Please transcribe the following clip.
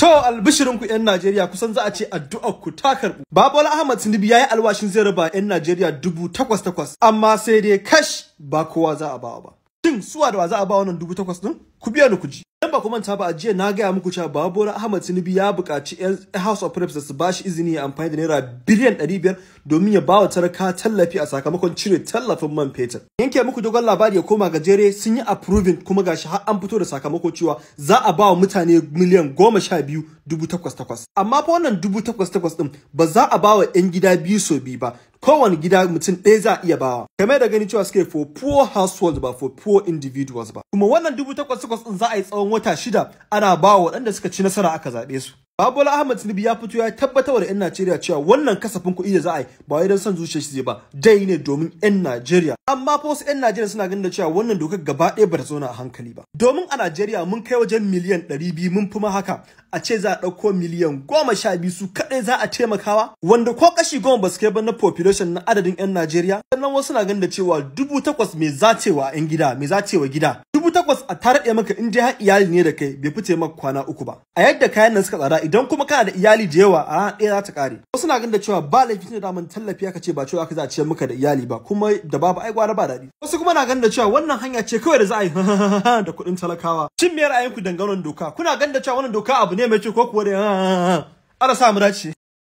To albishirin ku 'yan Najeriya kusan za a ce addu'ar ku ta karɓu. Babola Ahmad Tinubu ya yi alwashin zai raba 'yan Najeriya dubu takwas takwas amma sai dai kash ba kowa za a bawa ba. Shin suwa da wa za a ba wannan dubu takwas ɗin? Ku biya ni ku ji. Idan ba ku manta ba a jiya na gaya muku cewa Babola Ahmad Tinubu ya buƙaci 'yan House of Reps da su ba shi izini ya amfani da naira biliyan ɗari biyar domin ya ba wa talaka tallafi a sakamakon cire tallafin man fetur. Yanke muku dogon labari ya koma gajere sun yi approving kuma gashi har an fito da sakamako cewa za a ba wa mutane miliyan goma sha biyu dubu takwas takwas. Amma fa wannan dubu takwas takwas ɗin ba za a ba wa 'yan gida biyu so biyu ba. Kowane gida mutum ɗaya za a iya bawa. Kamar da gani cewa suke for poor households ba for poor individuals ba. Kuma wannan dubu takwas takwas ɗin za a yi tsawon wata shida ana ba wa waɗanda suka ci nasara aka zaɓe su. Babola Ahmad Tinubu ya fito ya tabbatar da 'yan Najeriya cewa wannan kasafin kuɗi da za a yi ba wai don son zuciyar shi ba dai ne domin 'yan Najeriya. Amma fa wasu 'yan Najeriya suna ganin da cewa wannan dokar gaba ɗaya ba ta zauna a hankali ba. Domin a Najeriya mun kai wajen miliyan ɗari biyu mun fi ma haka a ce za a ɗauko miliyan goma sha biyu su kaɗai za a taimakawa wanda ko kashi goma ba su kai ba na population na adadin 'yan Najeriya. Sannan wasu na ganin da cewa dubu takwas mai zacewa 'yan gida mai zacewa gida. Dubu takwas a taraɗe maka in dai har iyali ne da kai bai fice maka kwana uku ba. A yadda kayan nan suka tsada idan kuma kana da iyali da yawa a rana ɗaya za ta ƙare. Wasu na ganin da cewa ba laifi ne da mun tallafi aka ce ba cewa aka za a ciyar maka da iyali ba kuma da babu ai gwara ba daɗi. Wasu kuma na ganin da cewa wannan hanya ce kawai da za a yi da kuɗin talakawa. Shin me ra'ayinku dangane doka? Kuna ganin da cewa wannan doka abu ne mai kyau ko kuwa da ana sa mu dace.